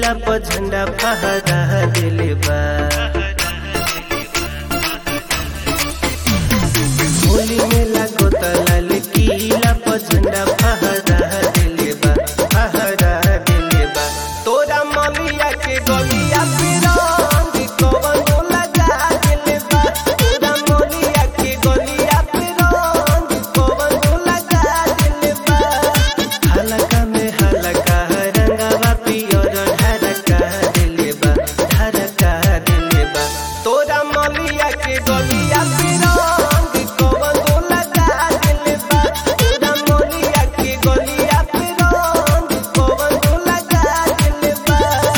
किला पर झंडा फहरा दिले बा होली में लागो लाल किला पर झंडा फहरा दिले बा फहरा दिले बा तोरा मलिया के गलिया पे रंग कवन लगा दिले बा तोरा मलिया के गलिया पे रंग कवन लगा दिले बा हलका में हलका रंगवा पियर ढरका दिले बा ढरका दिले बा तोरा मलिया के गलिया पे रंग कवन लगा दिले बा तोरा मलिया के गलिया पे रंग कवन लगा दिले बा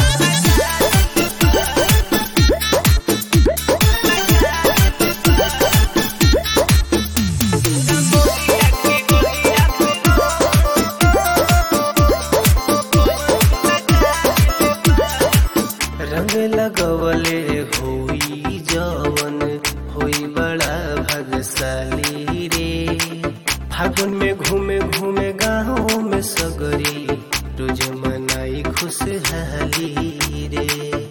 रंग लगवले होई जवन होई बड़ा भगशाली रे फागुन में घूमे घूमे गाँव में सगरी रोज मनाई खुशहाली रे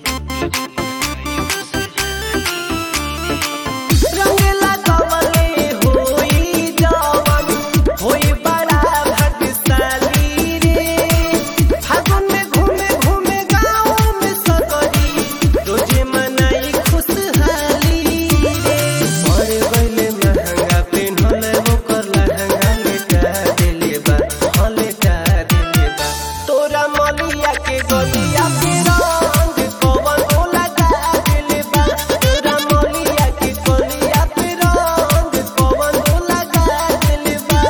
रंग लगवले होई जवन होई बड़ा भगशाली रे फागुन में घूमे घूमे गाँव में सगरी रोजे मनाई खुशहाली रे और गइले महंगा पेन्हल ओकर लहंगा लेटा देले बा हाँ लेटा देले बा तोरा मलिया के गलिया पे रंग कवन लगा देले बा तोरा मलिया के गलिया पे रंग कवन लगा देले बा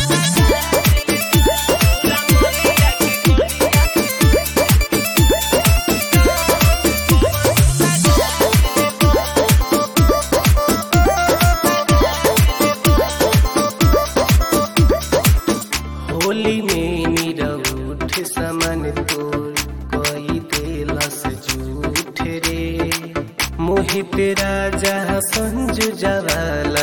होली में निरउठ समन तोर कई देलस झूठ रे मोहित राजा संजू जवाला